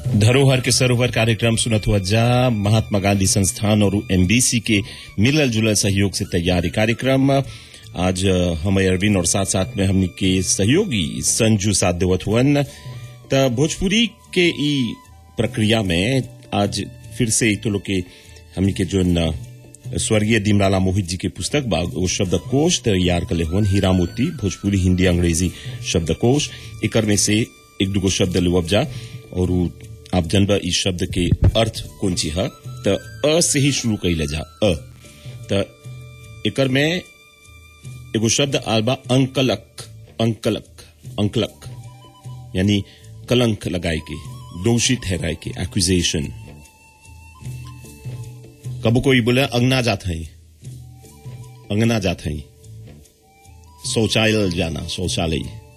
धरोहर के सरोवर कार्यक्रम सुनत हुआ जा महात्मा गांधी संस्थान और एमबीसी के मिलल जुलल सहयोग से तैयार ये कार्यक्रम आज हम अरविंद और साथ साथ में हमनी के सहयोगी संजू साथ देवत हुअन त भोजपुरी के ई प्रक्रिया में आज फिर से तो लोग के हमनी के जो स्वर्गीय दीमलाला मोहित जी के पुस्तक बा वो शब्दकोश तैयार कले हुअन हीरा मोती भोजपुरी हिंदी अंग्रेजी शब्दकोश एकर में से एक दुगो शब्द लेवब जा और उ आप जनबा इस शब्द के अर्थ कौन ची है त अ से ही शुरू कैले जा अ त एकर में एगो शब्द आल बा अंकलक अंकलक अंकलक यानी कलंक लगाए के दोषी ठहराए के एक्यूजेशन कबो कोई बोले अंगना जात है अंगना जात है शौचालय जाना शौचालय